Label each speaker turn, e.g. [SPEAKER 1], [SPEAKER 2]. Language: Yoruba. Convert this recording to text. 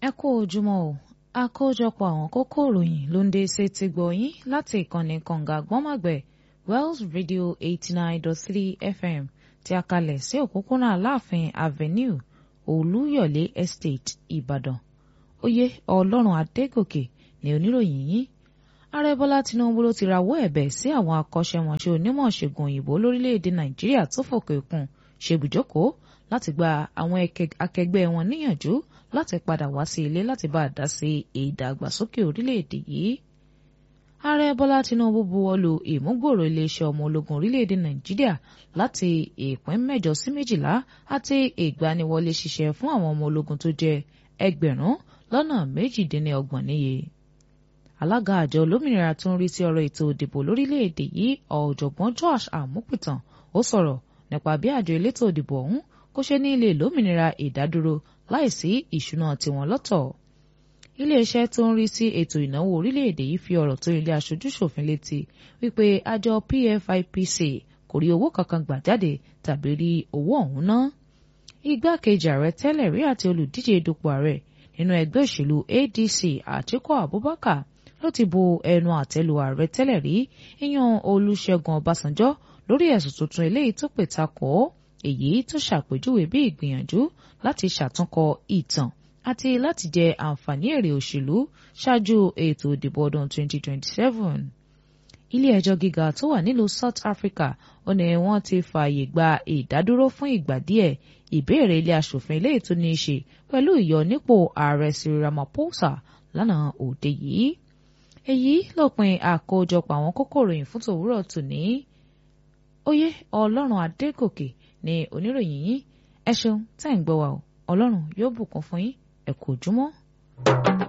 [SPEAKER 1] ẹ kú ojúmọ́ o àkójọpọ̀ àwọn kókó ìròyìn ló ń dé sétí gbọ̀yìn láti ìkànnì kànga gbọ́màgbẹ̀ Wells Radio eighty nine dot three FM tí a kalẹ̀ sí òpópónà Aláàfin Avenue Olúyọ̀lé Estate Ìbàdàn oyè Ọlọ́run Adégòkè ní oníròyìn yìí ààrẹ Bọ́lá Tinubu ló ti rawọ́ ẹ̀bẹ̀ sí àwọn akọ́ṣẹ́mọṣẹ́ onímọ̀ ṣègùn òyìnbó lórílẹ̀‐èdè Nàìjíríà tó fòkè òkun ṣèbùjókòó láti gba àwọn akẹgbẹ́ wọn níyànjú láti padà wá sí ilé láti bá a dá sí ìdàgbàsókè orílẹ̀-èdè yìí. ààrẹ bọ́lá tinubu buwọ́lu ìmúgbòòrò iléeṣẹ́ ọmọ ológun orílẹ̀-èdè nàìjíríà láti ìpín mẹ́jọ sí méjìlá àti ìgbaniwọlé ṣiṣẹ́ fún àwọn ọmọ ológun tó jẹ́ ẹgbẹ̀rún lọ́nà méjìdínlọ́gbọ̀n níye. alága àjọ olómìnira tó ń rí sí ọ̀rọ̀ ètò ìdìbò lórílẹ̀-èdè yìí ọ̀jọ̀gbọ́n Josh Amupitan ó sọ̀rọ̀ nípa bí àjọ elétò ìdìbò ọ̀hún kó ṣe ní ilé lómìnira ìdádúró láìsí ìṣúná tiwọn lọ́tọ̀. iléeṣẹ́ tó ń rí sí ètò ìnáwó orílẹ̀-èdè yìí fi ọ̀rọ̀ tó ilé aṣojú-ṣòfin létí wípé àjọ PFIPC kò rí owó kankan gbà jáde tàbí rí owó ọ̀hún ná. igbákejì ààrẹ tẹ́lẹ̀ rí àti olùdíje dupò ààrẹ nínú ẹgbẹ́ òṣèlú ADC Àtíkù Abubakar ló ti bu ẹnu àtẹ́lu ààrẹ tẹ́lẹ̀ rí ìyàn Olúṣẹ́gun Ọbásanjọ́ lórí ẹ̀sùn tuntun eléyìí tó pè takò èyí tó ṣàpèjúwe bí ìgbìyànjú láti ṣàtúnkọ ìtàn àti láti jẹ àǹfààní èrè òṣèlú ṣáájú ètò ìdìbò ọdún 2027. ilé ẹjọ́ gíga tó wà nílùú South Africa ó ní wọ́n ti fààyè gba ìdádúró fún ìgbà díẹ̀ ìbéèrè ilé aṣòfin eléyìí tó ní í ṣe pẹ̀lú ìyọnípò ààrẹ Cyril Ramaphosa lánàá òde yìí. èyí lópin àkójọpọ̀ àwọn kókó ìròyìn fún tòwúrọ̀ tòní. oyè Ọlọ́run Adégòkè ní oníròyìn yìí ẹ ṣeun tẹ́ ń gbọ́ wa o ọlọ́run yóò bùkún fún yín ẹ kú ojúmọ́.